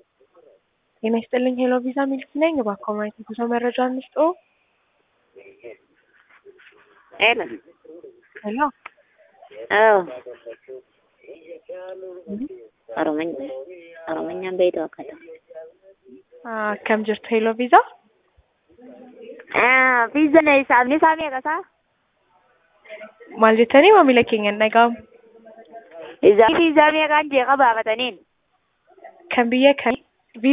ጤና ይስጥልኝ ሄሎ ቪዛ ሚልክ ነኝ። እባክዎ ማየት የጉዞ መረጃ እንስጥዎ። ሄሎ ሄሎ አዎ Oromonya Oromonyaan beektu akkata. akkam jirtu ሄሎ ቪዛ Fiizaan isaafni isaa meeqa isaa? maal jettanii maamila keenya hin dhaga'amu Isaa fiizaa meeqaan jee qabaafataniin? kan biyya kamii